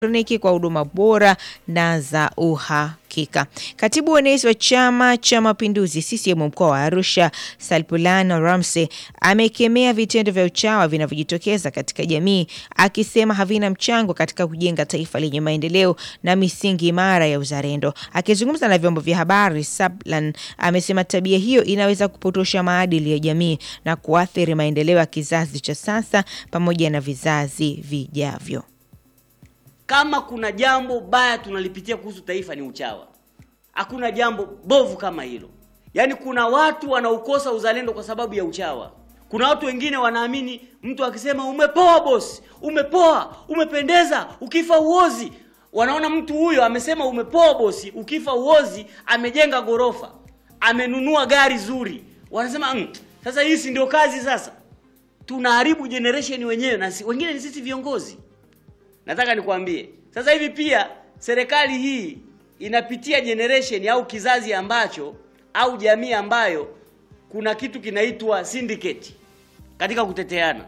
elektroniki kwa huduma bora na za uhakika. Katibu uenezi wa Chama cha Mapinduzi CCM mkoa wa Arusha, Salpulano Ramsey amekemea vitendo vya uchawa vinavyojitokeza katika jamii, akisema havina mchango katika kujenga taifa lenye maendeleo na misingi imara ya uzalendo. Akizungumza na vyombo vya habari, Sablan amesema tabia hiyo inaweza kupotosha maadili ya jamii na kuathiri maendeleo ya kizazi cha sasa pamoja na vizazi vijavyo. Kama kuna jambo baya tunalipitia kuhusu taifa ni uchawa. Hakuna jambo bovu kama hilo. Yaani kuna watu wanaukosa uzalendo kwa sababu ya uchawa. Kuna watu wengine wanaamini mtu akisema umepoa bosi, umepoa, umependeza, ukifa uozi. Wanaona mtu huyo amesema umepoa bosi, ukifa uozi, amejenga gorofa, amenunua gari zuri. Wanasema mm, sasa hii si ndio kazi sasa? Tunaharibu generation wenyewe na si, wengine ni sisi viongozi. Nataka nikwambie sasa hivi pia serikali hii inapitia generation au kizazi ambacho au jamii ambayo kuna kitu kinaitwa syndicate katika kuteteana.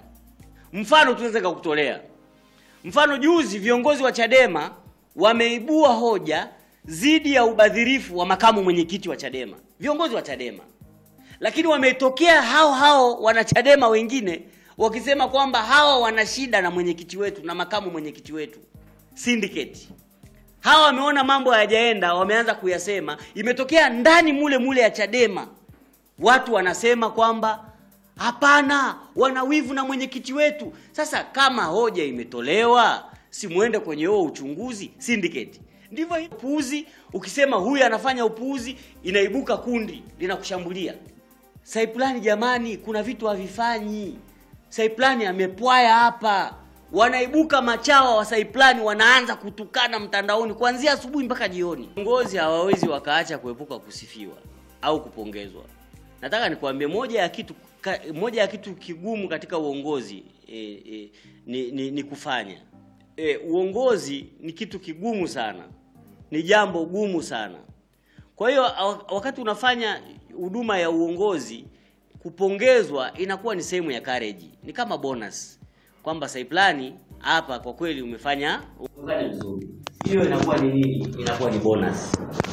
Mfano tunaweza kukutolea mfano, juzi viongozi wa Chadema wameibua hoja dhidi ya ubadhirifu wa makamu mwenyekiti wa Chadema, viongozi wa Chadema, lakini wametokea hao hao wanachadema wengine wakisema kwamba hawa wana shida na mwenyekiti wetu na makamu mwenyekiti wetu syndicate. Hawa wameona mambo hayajaenda, wameanza kuyasema. Imetokea ndani mule mule ya Chadema, watu wanasema kwamba hapana, wana wivu na mwenyekiti wetu. Sasa kama hoja imetolewa, si muende kwenye huo uchunguzi syndicate. Ndivyo upuuzi, ukisema huyu anafanya upuuzi, inaibuka kundi linakushambulia. Saipulani, jamani, kuna vitu havifanyi Saiplani amepwaya hapa, wanaibuka machawa wa Saiplani wanaanza kutukana mtandaoni kuanzia asubuhi mpaka jioni. Viongozi hawawezi wakaacha kuepuka kusifiwa au kupongezwa. Nataka nikwambie moja ya kitu ka, moja ya kitu kigumu katika uongozi e, e, ni, ni, ni kufanya e, uongozi ni kitu kigumu sana, ni jambo gumu sana. Kwa hiyo wakati unafanya huduma ya uongozi kupongezwa inakuwa ni sehemu ya courage, ni kama bonus kwamba Saiplani hapa kwa kweli umefanya umefanya vizuri. Hiyo inakuwa ni nini? Inakuwa ni bonus.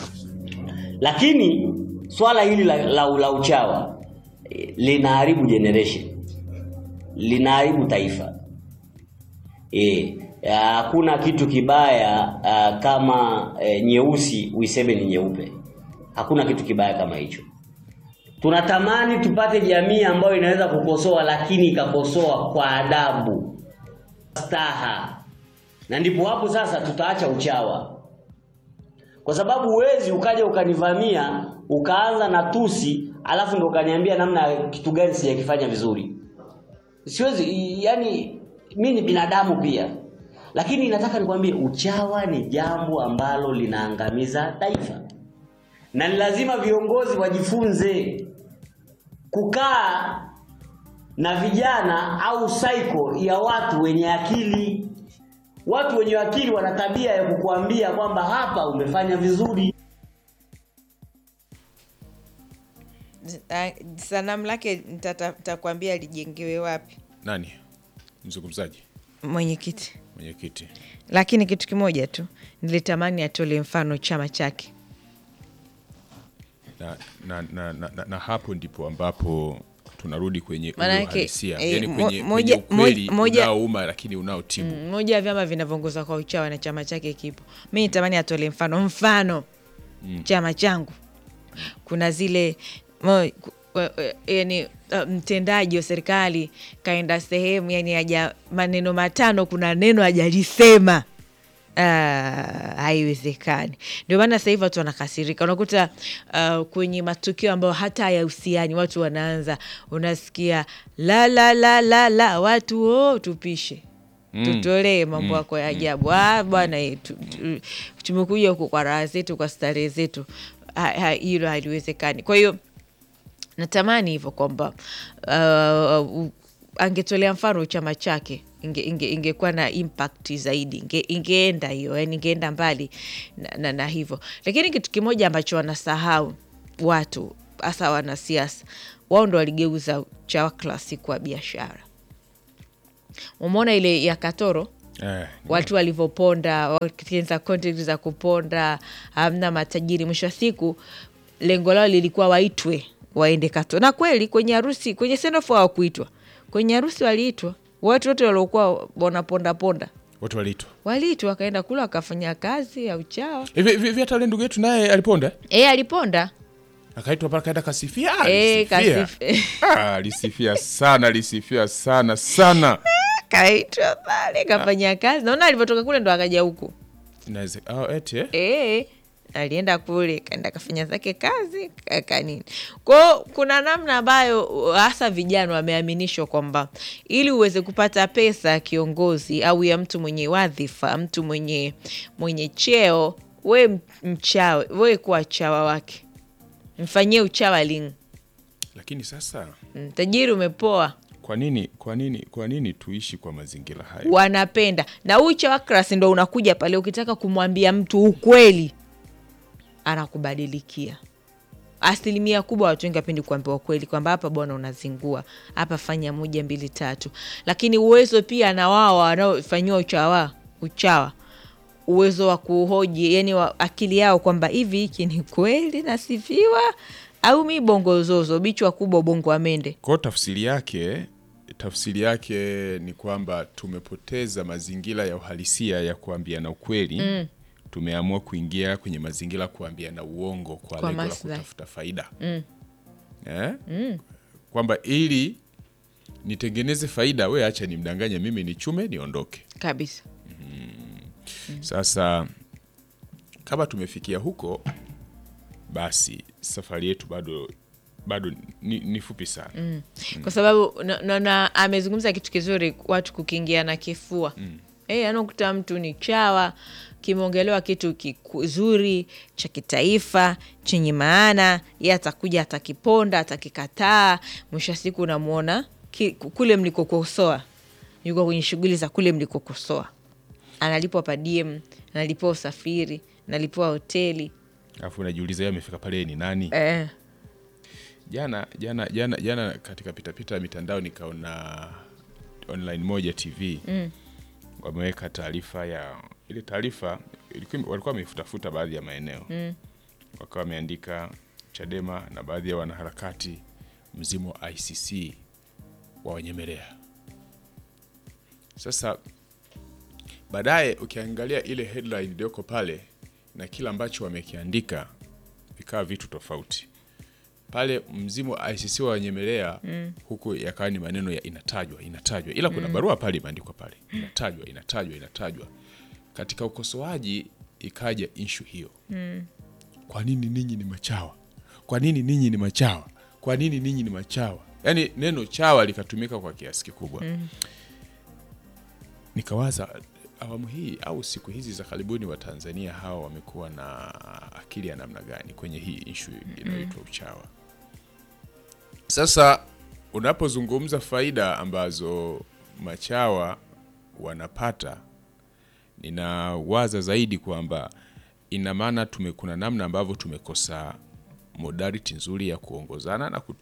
Lakini swala hili la, la, la uchawa linaharibu generation, linaharibu taifa. Eh, hakuna kitu kibaya uh, kama uh, nyeusi uiseme ni nyeupe. Hakuna kitu kibaya kama hicho. Tunatamani tupate jamii ambayo inaweza kukosoa lakini ikakosoa kwa adabu, staha, na ndipo hapo sasa tutaacha uchawa, kwa sababu huwezi ukaja ukanivamia ukaanza na tusi alafu ndo ukaniambia namna kitu gani sijakifanya vizuri. Siwezi, yani mimi ni binadamu pia, lakini nataka nikwambie uchawa ni jambo ambalo linaangamiza taifa na ni lazima viongozi wajifunze kukaa na vijana au cycle ya watu wenye akili. Watu wenye akili wana tabia ya kukuambia kwamba hapa umefanya vizuri. Sanamu lake nitakwambia lijengewe wapi. Nani mzungumzaji? Mwenyekiti. Mwenyekiti. Lakini kitu kimoja tu nilitamani atole mfano chama chake na, na, na, na, na, na hapo ndipo ambapo tunarudi kwenye Manake, uhalisia eh, yani mo- kwenye, moja- kwenye ukweli moja- unaouma lakini unaotibu Mm, moja ya vyama vinavyoongozwa kwa uchawa na chama chake kipo. Mi nitamani atole mfano mfano chama changu kuna zile mo, ku- wa- wa- yani uh, mtendaji wa serikali kaenda sehemu yani aja maneno matano, kuna neno hajalisema. Ah, haiwezekani. Ndio maana sasa hivi watu wanakasirika, unakuta uh, kwenye matukio ambayo hata hayahusiani watu wanaanza, unasikia la la la la la, watu oh, tupishe tutolee mambo yako ya ajabu. Ah, bwana eh, tu- tu- tumekuja huku kwa raha zetu, kwa starehe zetu. Ha- ha- Hilo haliwezekani. Kwa hiyo natamani hivyo kwamba uh, u- angetolea mfano chama chake inge, inge, ingekuwa na impact zaidi inge, ingeenda hiyo yani ingeenda mbali na, na, na hivyo lakini kitu kimoja ambacho wanasahau watu hasa wanasiasa wao ndo waligeuza chawa klasi kuwa biashara umeona ile ya katoro Eh, watu walivyoponda wakienza content za kuponda hamna matajiri mwisho wa siku lengo lao lilikuwa waitwe waende kato na kweli kwenye harusi kwenye sendofu hawakuitwa kwenye harusi waliitwa watu wote waliokuwa wanaponda ponda watu waliitwa waliitwa wakaenda kula wakafanya kazi ya uchawa hivi hivi- hivi hata ule ndugu yetu naye aliponda e, aliponda akaitwa pale kaenda kasifia Ah, Eh, alisifia. kasif- Ah, alisifia sana alisifia sana sana kaitwa pale kafanya kazi naona alivyotoka kule ndo akaja huku Inaweze- ah, eti, eh? e, alienda kule kaenda kafanya zake kazi kaka nini kwao kuna namna ambayo hasa vijana wameaminishwa kwamba ili uweze kupata pesa ya kiongozi au ya mtu mwenye wadhifa mtu mwenye mwenye cheo we m- mchawe we kuwa chawa wake mfanyie uchawa lini lakini sasa Mm, tajiri umepoa kwa nini kwa nini kwa nini tuishi kwa mazingira haya wanapenda na huu uchawa krasi ndo unakuja pale ukitaka kumwambia mtu ukweli anakubadilikia asilimia kubwa watu wengi wapendi kuambiwa ukweli kwamba hapa bwana unazingua hapa fanya moja mbili tatu lakini uwezo pia na wao wanaofanyiwa uchawa uchawa uwezo wa kuhoji yani wa akili yao kwamba hivi hiki ni kweli nasifiwa au mi bongo zozo bichwa kubwa bongo amende kwao tafsiri yake tafsiri yake ni kwamba tumepoteza mazingira ya uhalisia ya kuambiana ukweli mm. tumeamua kuingia kwenye mazingira ya kuambiana uongo kwa, Kwa lengo la maslahi. kutafuta faida mm. Eh? Mm. kwamba ili nitengeneze faida we acha nimdanganye mimi nichume niondoke kabisa sasa kama tumefikia huko basi safari yetu bado bado ni, ni fupi sana mm. kwa sababu na, na, na amezungumza kitu kizuri watu kukiingia na kifua mm. e, anakuta mtu ni chawa kimeongelewa kitu kizuri cha kitaifa chenye maana ye atakuja atakiponda atakikataa mwisho wa siku unamwona ki- kule mlikokosoa yuko kwenye shughuli za kule mlikokosoa analipwa padiem analipiwa usafiri analipiwa hoteli alafu unajiuliza yeye amefika pale ni nani eh. jana jana jana jana katika pitapita ya mitandao nikaona online moja tv mm. wameweka taarifa ya ile taarifa ilikuwa- walikuwa wameifutafuta baadhi ya maeneo mm. wakawa wameandika chadema na baadhi ya wanaharakati mzimu wa icc wawanyemelea sasa baadaye ukiangalia ile headline iliyoko pale na kile ambacho wamekiandika vikawa vitu tofauti pale mzimu wa ICC wanyemelea mm. huku yakawa ni maneno ya inatajwa inatajwa, ila kuna barua pale imeandikwa pale inatajwa inatajwa inatajwa. Katika ukosoaji ikaja inshu hiyo mm. kwa nini ninyi ni machawa? Kwa nini ninyi ni machawa? Kwa nini ninyi ni machawa? Yaani neno chawa likatumika kwa kiasi kikubwa mm. Nikawaza awamu hii au siku hizi za karibuni Watanzania hawa wamekuwa na akili ya namna gani kwenye hii ishu inayoitwa uchawa? Sasa unapozungumza faida ambazo machawa wanapata, ninawaza zaidi kwamba ina maana tume kuna namna ambavyo tumekosa modality nzuri ya kuongozana na ku,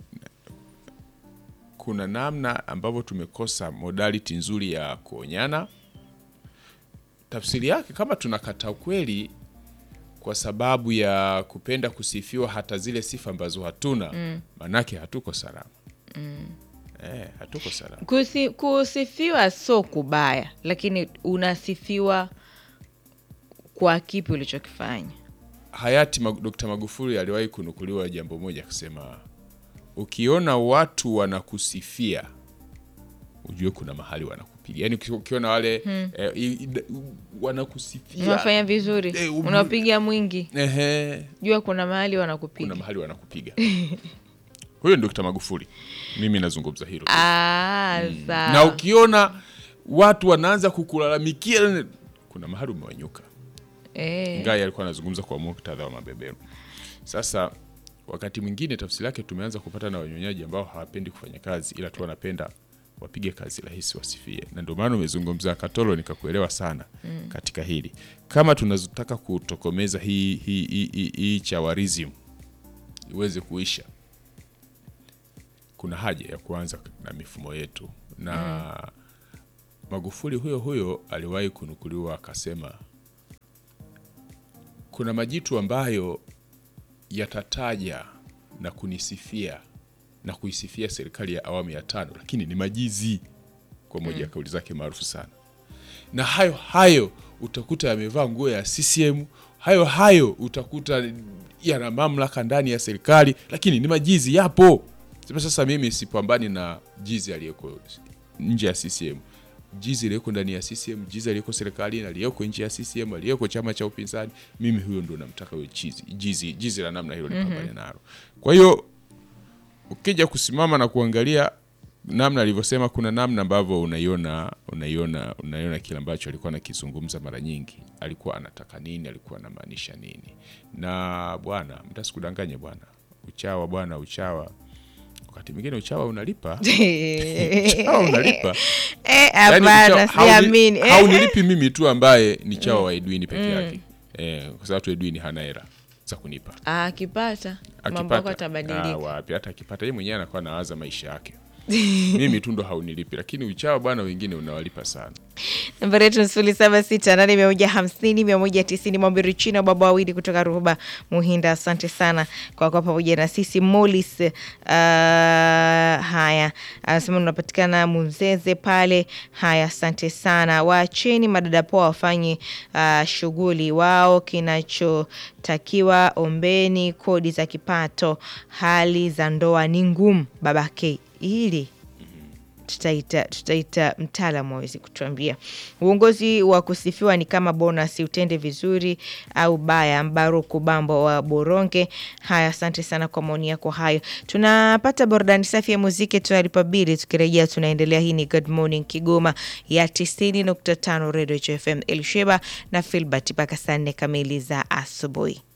kuna namna ambavyo tumekosa modality nzuri ya kuonyana. Tafsiri yake kama tunakata ukweli kwa sababu ya kupenda kusifiwa hata zile sifa ambazo hatuna, manake hatuko salama eh, hatuko salama. Kusi, kusifiwa sio kubaya, lakini unasifiwa kwa kipi ulichokifanya. Hayati Mag- Dkt. Magufuli aliwahi kunukuliwa jambo moja akisema, ukiona watu wanakusifia ujue kuna mahali wanakupiga. Yani ukiona wale eh, i- i- wanakusifia Unafanya vizuri, Eh, um- unapiga mwingi, ehe, jua kuna mahali kuna wanakupiga. mahali wanakupiga. Huyo ni Dkt. Magufuli, mimi nazungumza hilo tu. Ah, sawa. na ukiona watu wanaanza kukulalamikia kuna mahali umewanyuka. Eh, Ngai alikuwa anazungumza kwa muktadha wa mabeberu. Sasa wakati mwingine tafsiri yake tumeanza kupata na wanyonyaji ambao hawapendi kufanya kazi, ila tu wanapenda wapige kazi rahisi wasifie, na ndio maana umezungumza Katolo, nikakuelewa sana katika hili. Kama tunataka kutokomeza hii, hii, hii, hii, hii chawarism iweze kuisha, kuna haja ya kuanza na mifumo yetu na Magufuli huyo huyo aliwahi kunukuliwa akasema kuna majitu ambayo yatataja na kunisifia na kuisifia serikali ya awamu ya tano, lakini ni majizi, kwa moja ya kauli zake maarufu sana. Na hayo hayo utakuta yamevaa nguo ya CCM, hayo hayo utakuta yana mamlaka ndani ya serikali, lakini ni majizi, yapo. Sema sasa, mimi sipambani na jizi aliyeko nje ya CCM jizi aliyeko ndani ya CCM, jizi aliyeko serikalini, aliyeko nje ya CCM, aliyeko chama cha upinzani, mimi huyo ndo namtaka huyo chizi, jizi, jizi la namna hilo nipambane nalo. Kwa hiyo ukija kusimama na kuangalia namna alivyosema, kuna namna ambavyo unaiona unaiona unaiona kile ambacho alikuwa anakizungumza mara nyingi, alikuwa anataka nini, alikuwa anamaanisha nini. Na bwana, mtasikudanganye bwana, uchawa bwana, uchawa wakati mwingine uchawa unalipa uchawa unalipa Eh, Yaani hapana, uchawa- hauni- siamini. Eh, haunilipi mimi tu ambaye ni chawa wa Edwin peke yake eh, kwa sababu tu Edwin hana hela za kunipa ah, akipata mambo yako akipata ah, atabadilika. wapi hata akipata yeye mwenyewe anakuwa anawaza maisha yake mimi tu ndo haunilipi lakini uchawa bwana wengine unawalipa sana nambari yetu ni sifuri saba sita nane mia moja hamsini mia moja tisini Mwambiri China baba wawili kutoka Ruhuba Muhinda, asante sana kwa kwa pamoja na sisi. Molis uh, haya anasema unapatikana Munzeze pale. Haya, asante sana. Waacheni madada poa wafanye uh, shughuli wao, kinachotakiwa ombeni kodi za kipato. Hali za ndoa ni ngumu babake, ili tutaita tutaita mtaalamu awezi kutuambia. Uongozi wa kusifiwa ni kama bonus, utende vizuri au baya. Mbaruku Bambo wa Boronge. Haya, asante sana kwa maoni yako hayo. Tunapata burudani safi ya muziki, tunalipa bili. Tukirejea tunaendelea. Hii ni Good Morning Kigoma ya 90.5 Radio FM Elsheba na Filbert mpaka saa nne kamili za asubuhi.